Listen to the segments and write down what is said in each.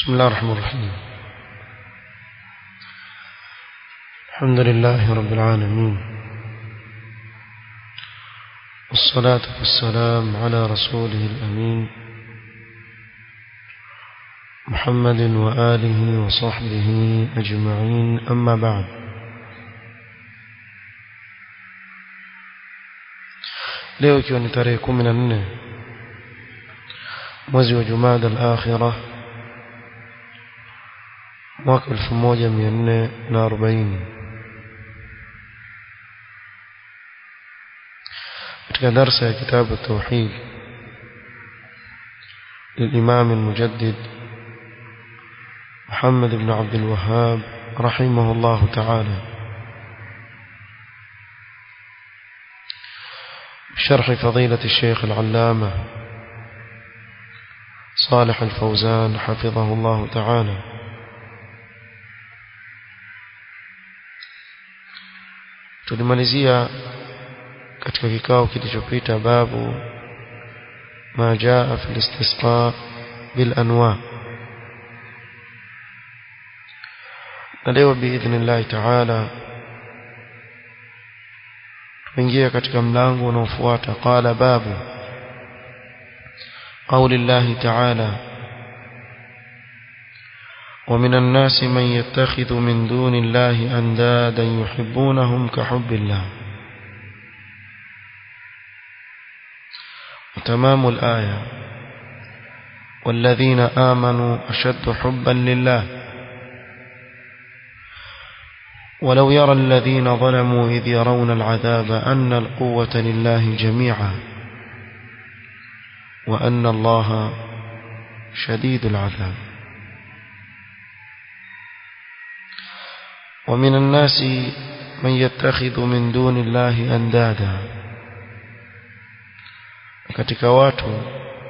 بسم الله الرحمن الرحيم الحمد لله رب العالمين والصلاة والسلام على رسوله الأمين محمد وآله وصحبه أجمعين أما بعد leo ikiwa ni tarehe kumi na nne mwezi wa jumada al-akhira mwaka elfu moja mia nne na arobaini katika darsa ya kitabu tauhid للإمام المجدد محمد بن عبد الوهاب رحمه الله تعالى بشرح فضيلة الشيخ العلامة صالح الفوزان حفظه الله تعالى tulimalizia katika kikao kilichopita babu ma jaa fi istisqa bil anwa na leo biidhnillahi taala tuingia katika mlango unaofuata qala babu قول الله تعالى ومن الناس من يتخذ من دون الله أندادا يحبونهم كحب الله وتمام الآية والذين آمنوا أشد حبا لله ولو يرى الذين ظلموا إذ يرون العذاب أن القوة لله جميعا وأن الله شديد العذاب ومن الناس من يتخذ من دون الله أندادا katika watu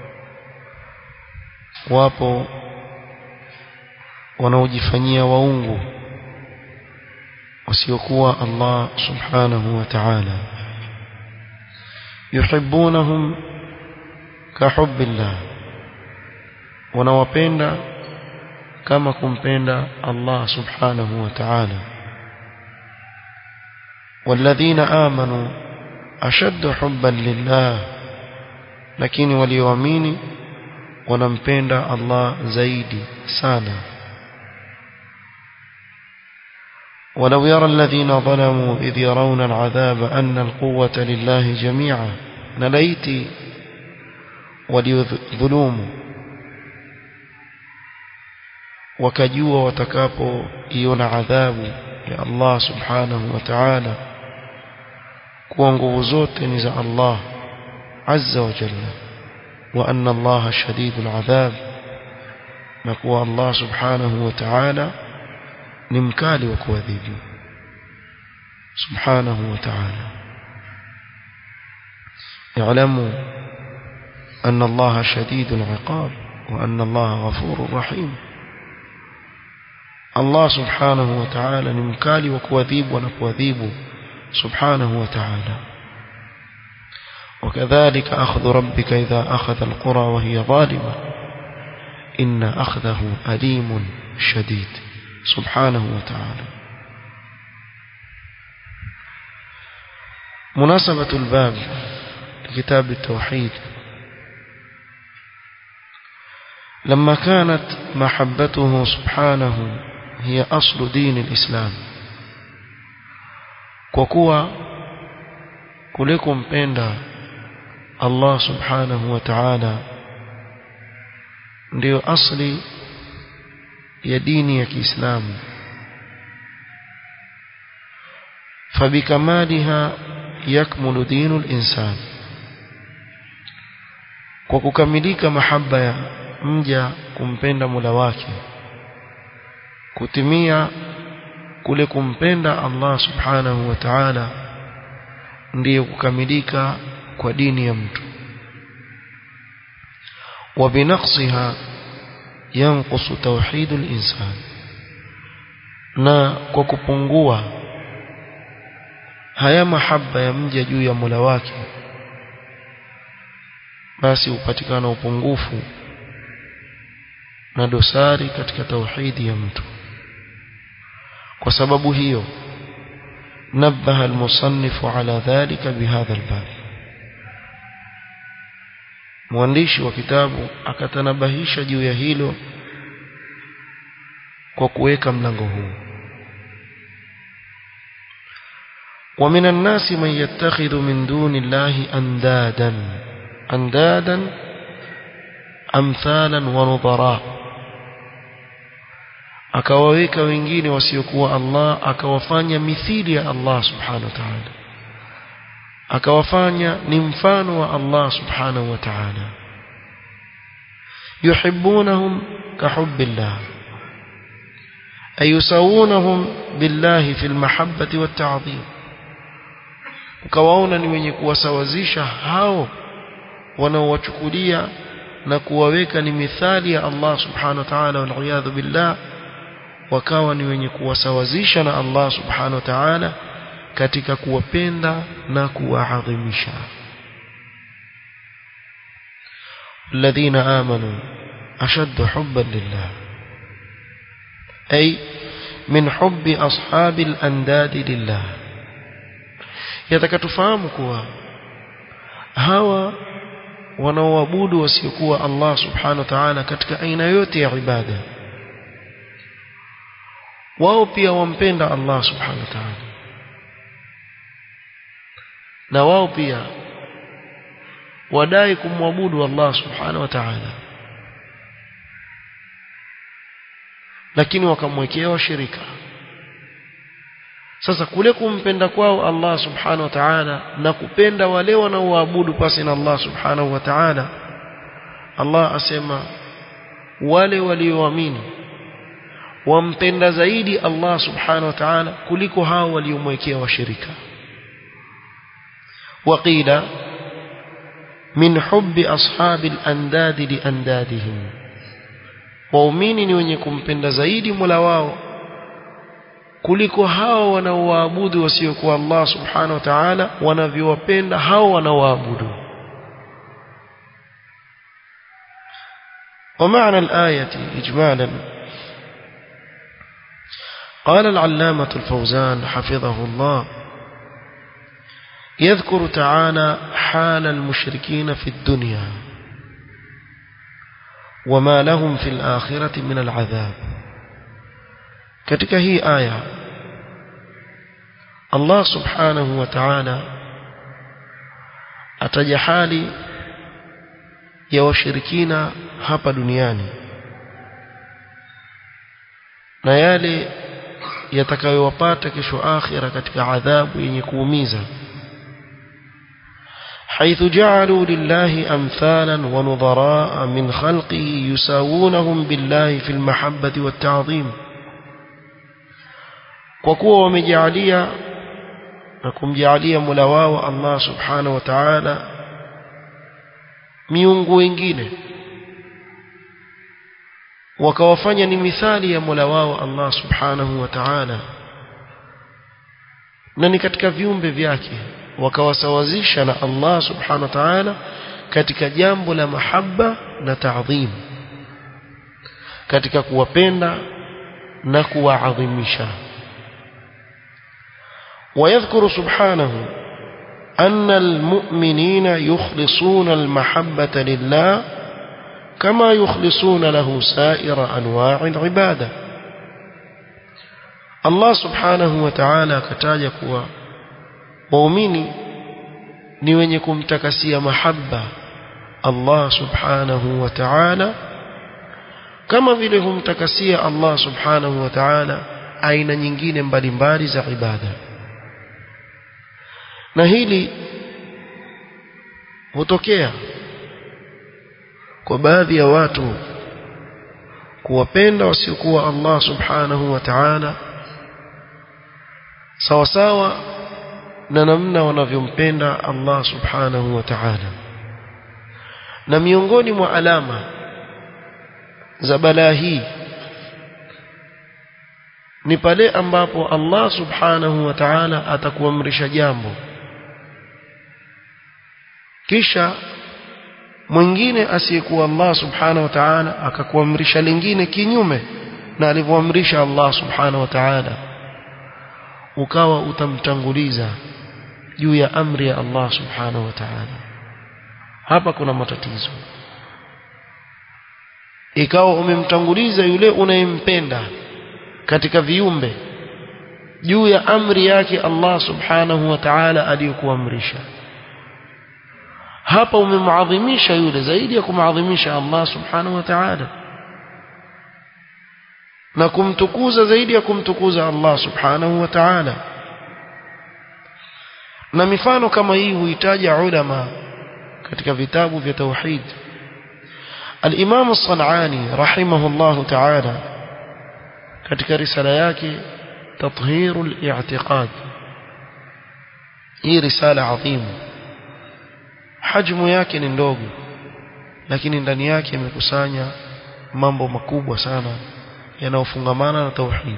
wapo wanaojifanyia waungu wasiokuwa Allah subhanahu wa ta'ala yuhibbunahum kahubbillah wanawapenda kama kumpenda Allah subhanahu wa ta'ala والذين آمنوا أشد حبا لله lakini walioamini wanampenda Allah zaidi sana ولو يرى الذين ظلموا إذ يرون العذاب أن القوة لله جميعا نليت وليظلوم وكجوا وتكابوا إيون عذاب يا الله سبحانه وتعالى كوانغو زوت نزع الله عز وجل وأن الله شديد العذاب نقوى الله سبحانه وتعالى نمكالي وكوذيب سبحانه وتعالى اعلموا أن الله شديد العقاب وأن الله غفور رحيم الله سبحانه وتعالى نمكالي وكوذيب ونكوذيب سبحانه وتعالى وكذلك أخذ ربك إذا أخذ القرى وهي ظالمة إن أخذه أليم شديد سبحانه وتعالى مناسبة الباب لكتاب التوحيد لما كانت محبته سبحانه هي أصل دين الإسلام وكوا كلكم بيندا Allah subhanahu wa ta'ala ndio asli ya dini ya Kiislamu fabikamaliha yakmulu dinu al-insan kwa kukamilika mahaba ya mja kumpenda Mola wake kutimia kule kumpenda Allah subhanahu wa ta'ala ndiyo kukamilika kwa dini ya mtu وبنقصها ينقص توحيد الإنسان na kwa kupungua haya mahaba ya mja juu ya Mola wake basi upatikana upungufu na dosari katika tauhidi ya mtu kwa sababu hiyo نبه المصنف على ذلك بهذا الباب mwandishi wa kitabu akatanabahisha juu ya hilo kwa kuweka mlango huu ومن الناس من يتخذ من دون الله أندادا أندادا أمثالا ونظراء akawaweka wengine wasiokuwa Allah akawafanya mithili ya Allah subhanahu wa ta'ala akawafanya ni mfano wa Allah subhanahu wa ta'ala yuhibbunahum kahubbillah ayusawunahum billahi fil mahabbati wat ta'dhim ukawaona ni wenye kuwasawazisha hao wanaowachukulia na kuwaweka ni mithali ya Allah subhanahu wa ta'ala wal billah wakawa ni wenye kuwasawazisha na Allah subhanahu wa ta'ala katika kuwapenda na kuwaadhimisha الذين آمنوا أشد حبا لله أي من حب أصحاب الأنداد لله يتكتفهم كوا هوا wanaoabudu wasiokuwa Allah subhanahu wa ta'ala katika aina yote ya ibada wao pia wampenda Allah subhanahu wa ta'ala na wao pia wadai kumwabudu Allah subhanahu wa ta'ala lakini wakamwekea washirika sasa kule kumpenda kwao Allah subhanahu wa ta'ala na kupenda wale wanaoabudu pasi na Allah subhanahu wa ta'ala Allah asema wale walioamini wampenda zaidi Allah subhanahu wa ta'ala kuliko hao waliomwekea washirika waqila min hubbi ashabi al-andad li andadihim waumini ni wenye kumpenda zaidi Mola wao kuliko hao wanaoabudu wasiokuwa Allah subhanahu wa ta'ala wanavyowapenda hao wanaoabudu ومعنى الآية إجمالا قال العلامة الفوزان حفظه الله يذكر تعالى حال المشركين في الدنيا وما لهم في الآخرة من العذاب katika hii aya Allah subhanahu wa ta'ala ataja hali ya washirikina hapa duniani na yale yatakayowapata kesho akhira katika adhabu yenye kuumiza حيث جعلوا لله أمثالا ونظراء من خلقه يساوونهم بالله في المحبة والتعظيم kwa kuwa wamejalia na kumjalia Mola wao Allah Subhanahu wa Ta'ala miungu wengine wakawafanya ni mithali ya Mola wao Allah Subhanahu wa Ta'ala na ni katika viumbe vyake wakawasawazisha na Allah Subhanahu wa Ta'ala katika jambo la mahaba na taadhim katika kuwapenda na kuwaadhimisha ويذكر سبحانه أن المؤمنين يخلصون المحبة لله كما يخلصون له سائر أنواع العبادة الله سبحانه وتعالى كتاج كوا مؤمني ni wenye kumtakasia mahaba Allah subhanahu wa ta'ala kama vile humtakasia Allah subhanahu wa ta'ala aina nyingine mbalimbali za ibada na hili hutokea kwa baadhi ya watu kuwapenda wasiokuwa Allah subhanahu wa ta'ala sawa sawa na namna wanavyompenda Allah subhanahu wa ta'ala na miongoni mwa alama za balaa hii ni pale ambapo Allah subhanahu wa ta'ala atakuamrisha jambo kisha mwingine asiyekuwa Allah subhanahu wa ta'ala akakuamrisha lingine kinyume na alivyoamrisha Allah subhanahu wa ta'ala ukawa utamtanguliza juu ya amri ya Allah subhanahu wa ta'ala hapa kuna matatizo ikawa umemtanguliza yule unayempenda katika viumbe juu ya amri yake Allah subhanahu wa ta'ala aliyokuamrisha hapa umemwadhimisha yule zaidi ya kumadhimisha Allah subhanahu wa ta'ala na kumtukuza zaidi ya kumtukuza Allah subhanahu wa ta'ala na mifano kama hii huitaja ulama katika vitabu vya tauhid al-Imam as-San'ani rahimahullah ta'ala katika risala yake tathhirul i'tiqad hii risala adhimu hajmu yake ni ndogo lakini ndani yake imekusanya mambo makubwa sana yanayofungamana na tauhid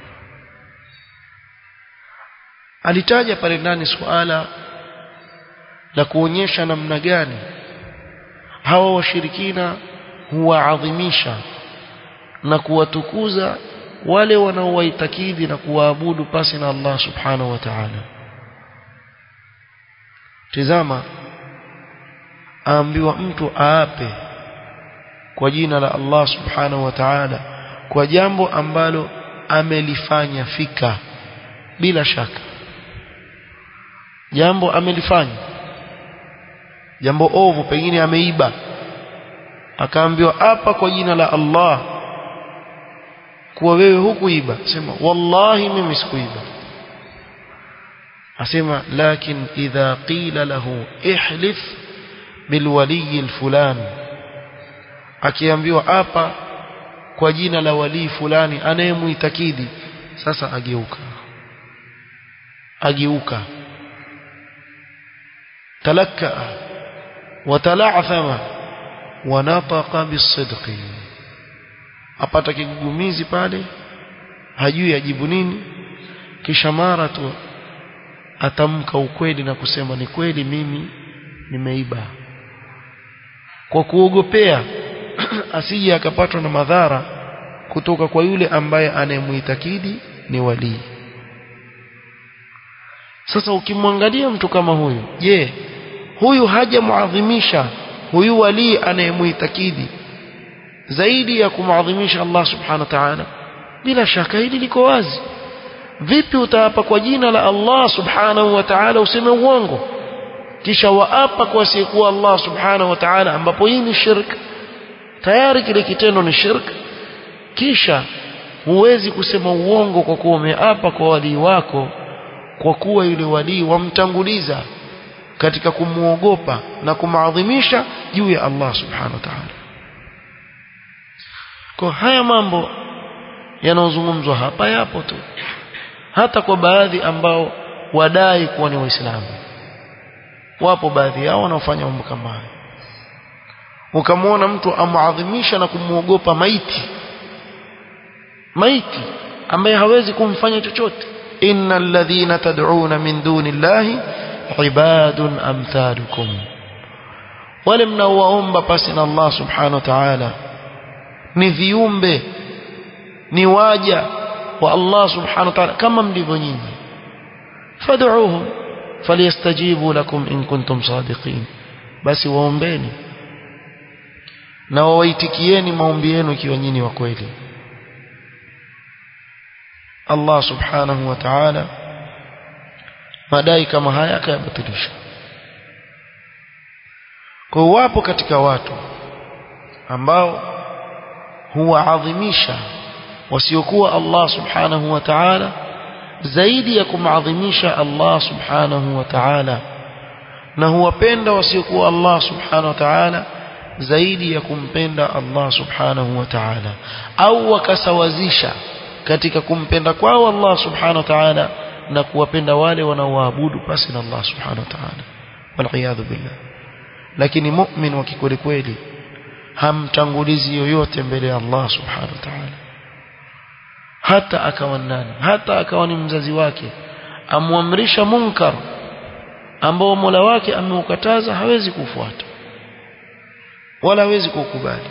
alitaja pale ndani suala la kuonyesha namna gani hawa washirikina huwaadhimisha na kuwatukuza wale wanaowaitakidi na kuwaabudu pasi na Allah subhanahu wa ta'ala tizama aambiwa mtu aape kwa jina la Allah subhanahu wa ta'ala kwa jambo ambalo amelifanya fika bila shaka jambo amelifanya jambo ovu pengine ameiba akaambiwa hapa kwa jina la Allah kuwa wewe hukuiba sema wallahi mimi sikuiba asema lakin idha qila lahu ihlif bilwali alfulan akiambiwa hapa kwa jina la walii fulani anayemuitakidi sasa ageuka ageuka talakka watala'thama wanataqa bisidqi apata kigugumizi pale hajui ajibu nini kisha mara tu atamka ukweli na kusema ni kweli mimi nimeiba kwa kuogopea asije akapatwa na madhara kutoka kwa yule ambaye anayemuitakidi ni walii sasa ukimwangalia mtu kama huyu je huyu hajamuadhimisha huyu walii anayemuitakidi zaidi ya kumadhimisha Allah subhanahu wa ta'ala bila shaka hili liko wazi vipi utaapa kwa jina la Allah subhanahu wa ta'ala useme uongo kisha waapa kwa asiyekuwa Allah subhanahu wa ta'ala ambapo hii ni shirk tayari kile kitendo ni shirk kisha huwezi kusema uongo kwa kuwa umeapa kwa walii wako kwa kuwa yule walii wamtanguliza katika kumuogopa na kumaadhimisha juu ya Allah subhanahu wa ta'ala kwa haya mambo yanayozungumzwa hapa yapo tu hata kwa baadhi ambao wadai kuwa ni waislamu wapo baadhi yao wanaofanya mambo kama haya ukamwona mtu amuadhimisha na kumuogopa maiti maiti ambaye hawezi kumfanya chochote innal ladhina tad'una min duni llahi ibadun amthalukum wale mnaowaomba pasi na Allah subhanahu wa ta'ala ni viumbe ni waja wa Allah subhanahu wa ta'ala kama mlivyo nyinyi fad'uuhum falyastajibu lakum in kuntum sadiqin basi waombeni na wawaitikieni maombi yenu ikiwa nyinyi wa kweli Allah subhanahu wa ta'ala madai kama haya akayabatilisha kwa wapo katika watu ambao huwaadhimisha wasiokuwa Allah subhanahu wa ta'ala zaidi ya kumadhimisha Allah subhanahu wa ta'ala na huwapenda wasiokuwa Allah subhanahu wa ta'ala zaidi ya kumpenda Allah subhanahu wa ta'ala au wakasawazisha katika kumpenda kwao Allah subhanahu wa ta'ala na kuwapenda wale wanaoabudu pasi na Allah subhanahu wa ta'ala wal billah lakini mu'min wa kikweli kweli hamtangulizi yoyote mbele ya Allah subhanahu wa ta'ala hata akawa nani hata akawa ni mzazi wake amwamrisha munkar ambao Mola wake ameukataza hawezi kufuata wala hawezi kukubali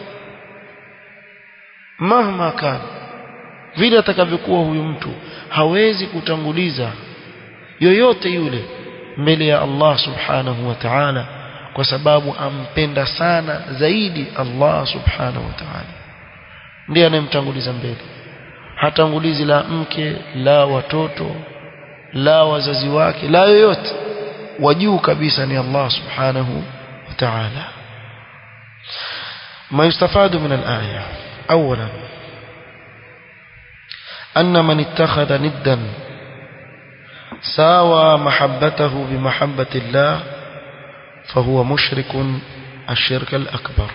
mahma kana vile atakavyokuwa huyu mtu hawezi kutanguliza yoyote yule mbele ya Allah subhanahu wa ta'ala kwa sababu ampenda sana zaidi Allah subhanahu wa ta'ala ndiye anayemtanguliza mbele hatangulizi la mke la watoto la wazazi wake la yoyote wajuu kabisa ni Allah subhanahu wa ta'ala ما يستفاد من الآية أولا أن من اتخذ ندا ساوى محبته بمحبة الله فهو مشرك الشرك الأكبر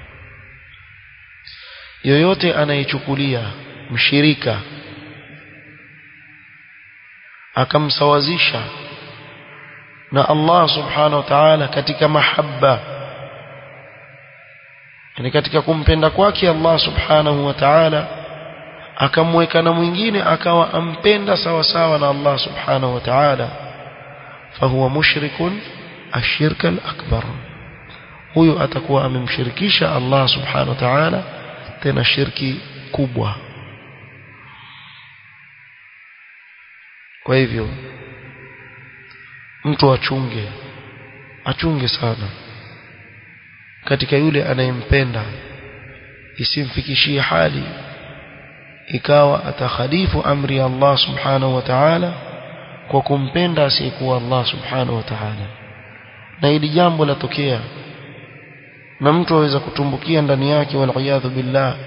yoyote anayechukulia mshirika akamsawazisha na Allah subhanahu wa ta'ala katika mahabba yani katika kumpenda kwake Allah subhanahu wa ta'ala akamweka na mwingine akawa ampenda sawa sawa na Allah subhanahu wa ta'ala fahuwa mushrikun ashirka al-akbar huyo atakuwa amemshirikisha Allah subhanahu wa ta'ala tena shirki kubwa kwa hivyo mtu achunge achunge sana katika yule anayempenda isimfikishie hali ikawa atakhalifu amri ya Allah subhanahu wa ta'ala kwa kumpenda asiyekuwa Allah subhanahu wa ta'ala na ili jambo latokea na mtu aweza kutumbukia ndani yake waliyadhu billah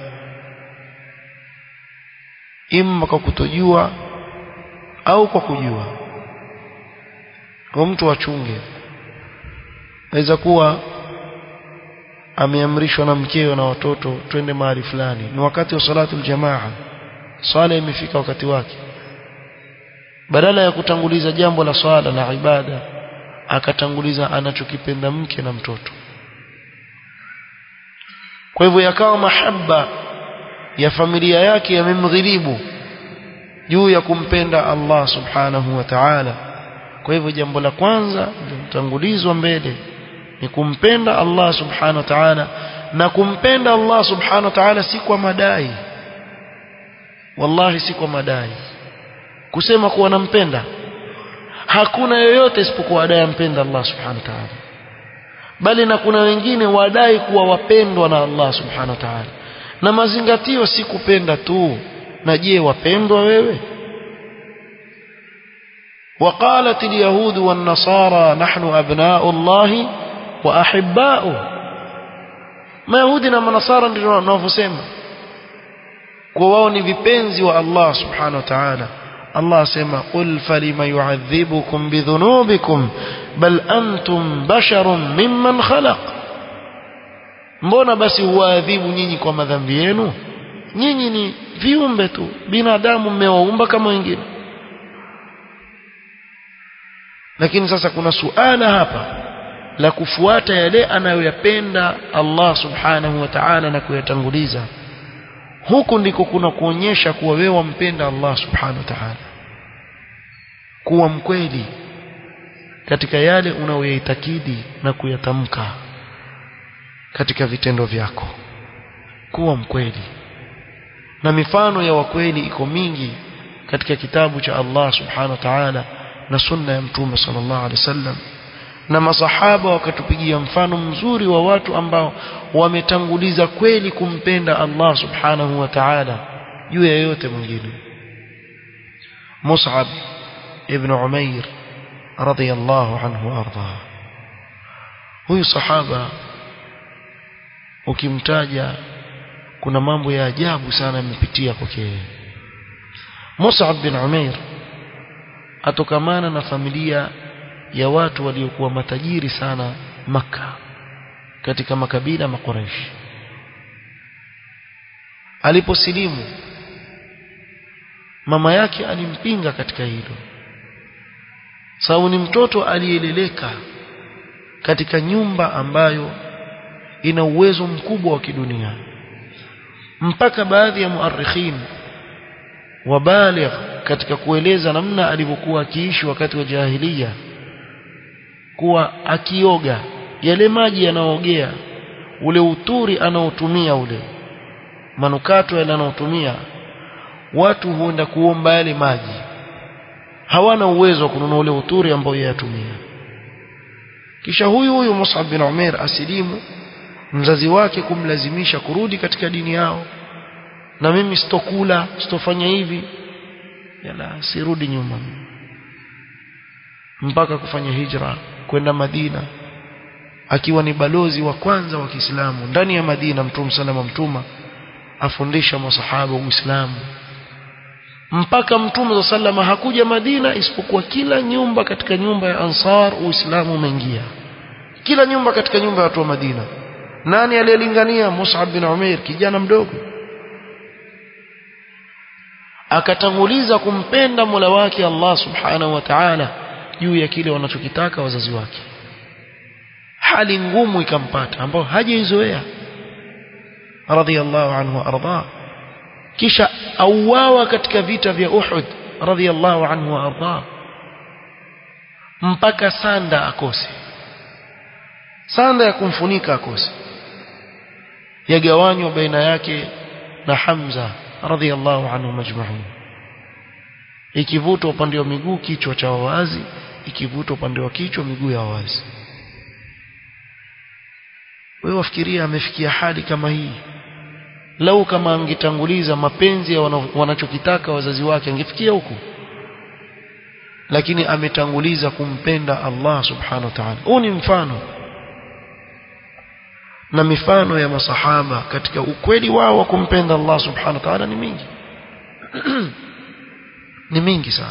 imma kwa kutojua au kwa kujua kwa mtu achunge aweza kuwa ameamrishwa na mkeo na watoto twende mahali fulani ni wakati wa salatu aljamaa swala imefika wakati wake badala ya kutanguliza jambo la swala na ibada akatanguliza anachokipenda mke na mtoto kwa hivyo yakawa mahaba ya familia yake yamemghilibu juu ya kumpenda Allah subhanahu wa ta'ala kwa hivyo jambo la kwanza litangulizwa mbele ni kumpenda Allah subhanahu wa ta'ala na kumpenda Allah subhanahu wa ta'ala si kwa madai wallahi si kwa madai kusema kuwa nampenda hakuna yoyote isipokuwa adai ampenda Allah subhanahu wa ta'ala bali na kuna wengine wadai kuwa wapendwa na Allah subhanahu wa ta'ala na mazingatio si kupenda tu na je wapendwa wewe وقالت اليهود والنصارى نحن أبناء الله وأحباؤه ما يهودي na manasara ndio wanavyosema kwa wao ni vipenzi wa Allah subhanahu wa ta'ala Allah asema qul falima yu'adhibukum bidhunubikum bal antum basharun mimman khalaq mbona basi huadhibu nyinyi kwa madhambi yenu nyinyi ni viumbe tu binadamu mmewaumba kama wengine lakini sasa kuna suala hapa la kufuata yale anayoyapenda Allah subhanahu wa ta'ala na kuyatanguliza huku ndiko kuna kuonyesha kuwa wewe wampenda Allah subhanahu wa ta'ala kuwa mkweli katika yale unayoyaitakidi na kuyatamka katika vitendo vyako kuwa mkweli na mifano ya wakweli iko mingi katika kitabu cha Allah subhanahu wa ta'ala na sunna ya mtume sallallahu alaihi wasallam na masahaba wakatupigia mfano mzuri wa watu ambao wametanguliza kweli kumpenda Allah subhanahu wa ta'ala juu ya yote mwingine Mus'ab ibn Umair radiyallahu anhu arda huyu sahaba ukimtaja kuna mambo ya ajabu sana yamepitia kwake Mus'ab bin Umair atokamana na familia ya watu waliokuwa matajiri sana maka katika makabila makoreshi aliposilimu mama yake alimpinga katika hilo sababu ni mtoto aliyeleleka katika nyumba ambayo ina uwezo mkubwa wa kidunia mpaka baadhi ya muarikhin wabaligh katika kueleza namna alivyokuwa akiishi wakati wa jahiliya kuwa akioga yale maji yanaogea ule uturi anaotumia ule manukato yale anaotumia watu huenda kuomba yale maji hawana uwezo wa kununua ule uturi ambao yeye atumia kisha huyu huyu Mus'ab bin Umair asilimu mzazi wake kumlazimisha kurudi katika dini yao na mimi sitokula sitofanya hivi yala sirudi nyuma mpaka kufanya hijra kwenda Madina akiwa ni balozi wa kwanza wa Kiislamu ndani ya Madina Mtume salama mtuma afundisha masahaba Uislamu mpaka Mtume sallama hakuja Madina isipokuwa kila nyumba katika nyumba ya Ansar Uislamu umeingia kila nyumba katika nyumba ya watu wa Madina nani aliyelingania Mus'ab bin Umair kijana mdogo akatanguliza kumpenda Mola wake Allah Subhanahu wa Ta'ala juu ya kile wanachokitaka wazazi wake hali ngumu ikampata ambayo hajaizoea radhiyallahu anhu arda kisha auawa katika vita vya Uhud radhiyallahu anhu arda mpaka sanda akose sanda ya kumfunika akose yagawanywa baina yake na Hamza radhiyallahu anhu majma'un ikivutwa upande wa miguu kichwa cha wazi ikivutwa upande wa kichwa miguu ya wazi wewe wafikiria amefikia hali kama hii lau kama angetanguliza mapenzi ya wanachokitaka wazazi wake angefikia huku lakini ametanguliza kumpenda Allah subhanahu wa ta'ala huu ni mfano na mifano ya masahaba katika ukweli wao wa kumpenda Allah subhanahu wa ta'ala ni mingi ni mingi sana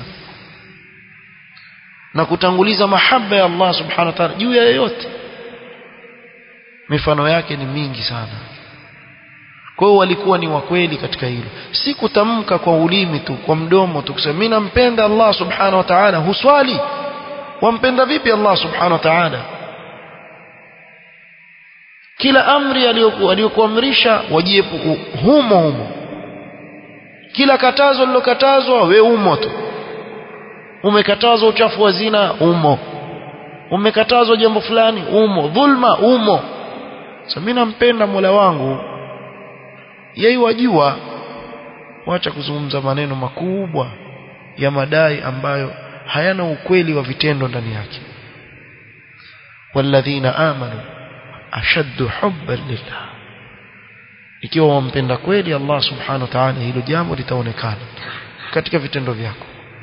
na kutanguliza mahaba ya Allah subhanahu wa ta'ala juu ya yoyote mifano yake ni mingi sana kwa hiyo walikuwa ni wakweli katika hilo si kutamka kwa ulimi tu kwa mdomo tu kusema mimi nampenda Allah subhanahu wa ta'ala huswali wampenda vipi Allah subhanahu wa ta'ala kila amri aliyokuamrisha wajiepu humo humo kila katazo lilokatazwa we umo tu umekatazwa uchafu wa zina umo umekatazwa jambo fulani umo dhulma umo sasa mimi nampenda Mola wangu yeye wajua wacha kuzungumza maneno makubwa ya madai ambayo hayana ukweli wa vitendo ndani yake walladhina amanu ashaddu hubban lillah ikiwa wampenda kweli Allah subhanahu wa ta'ala hilo jambo litaonekana katika vitendo vyako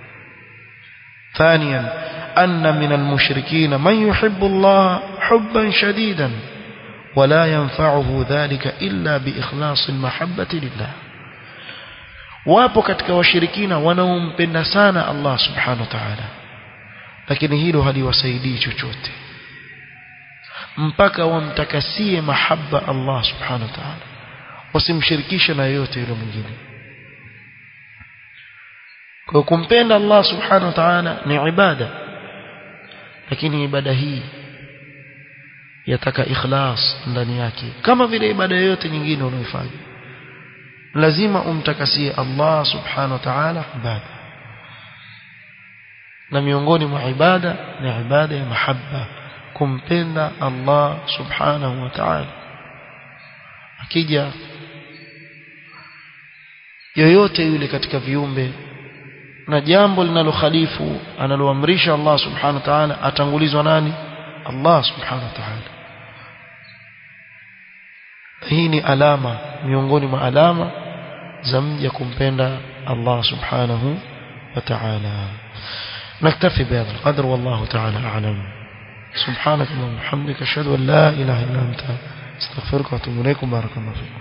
ثانيا أن من المشركين من يحب الله حبا شديدا ولا ينفعه ذلك إلا بإخلاص المحبة لله wapo katika washirikina wanaompenda sana Allah subhanahu wa ta'ala lakini hilo haliwasaidii chochote mpaka wamtakasie mahaba Allah subhanahu wa ta'ala wasimshirikishe na yoyote yule mwingine kwa kumpenda Allah subhanahu wa ta'ala ni ibada lakini ibada hii yataka ikhlas ndani yake kama vile ibada yoyote nyingine unayofanya lazima umtakasie Allah subhanahu wa ta'ala ibada na miongoni mwa ibada ni ibada ya mahabba kumpenda Allah subhanahu wa ta'ala akija yoyote yule katika viumbe na jambo linalokhalifu analoamrisha Allah subhanahu wa ta'ala atangulizwa nani Allah subhanahu wa ta'ala hii ni alama miongoni mwa alama za mja kumpenda Allah subhanahu wa ta'ala نكتفي بهذا القدر والله تعالى أعلم سبحانك اللهم وبحمدك أشهد أن لا إله إلا أنت استغفرك وأتوب إليكم بارك الله فيكم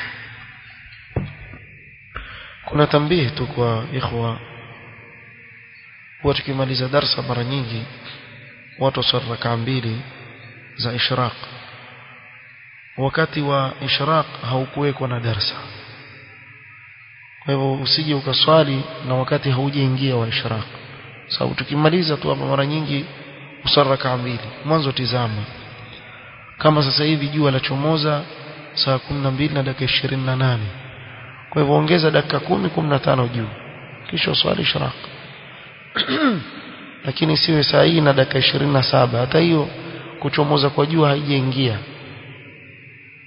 kuna tambihi tu kwa ikhwa huwa tukimaliza darsa mara nyingi watu waswali rakaa mbili za ishraq wakati wa ishraq haukuwekwa na darsa kwa hivyo usije ukaswali na wakati haujaingia wa ishraq sababu tukimaliza tu hapa mara nyingi uswali rakaa mbili mwanzo tizama kama sasa hivi jua la chomoza saa 12 na dakika 28 kwa hivyo ongeza dakika 10 15 juu kisha uswali ishraq lakini siwe saa hii na dakika 27 hata hiyo kuchomoza kwa jua haijaingia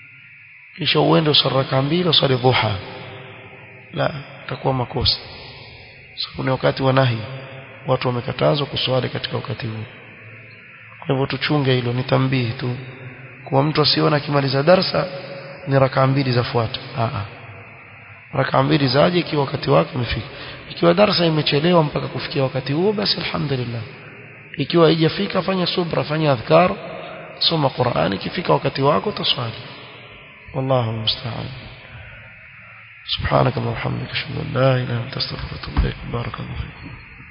kisha uende usali raka mbili usali dhuha la itakuwa makosa sababu ni wakati wa nahi watu wamekatazwa kuswali katika wakati huu kwa hivyo tuchunge hilo ni tambihi tu kwa mtu asiona akimaliza darsa ni raka mbili zafuata a raka mbili zaje ikiwa wakati wake umefika ikiwa darsa imechelewa mpaka kufikia wakati huo basi alhamdulillah ikiwa haijafika fanya subra fanya adhkar soma Qur'an ikifika wakati wako tuswali wallahu musta'an سبحانك اللهم وبحمدك اشهد ان لا اله الا انت استغفرك واتوب اليك بارك الله فيكم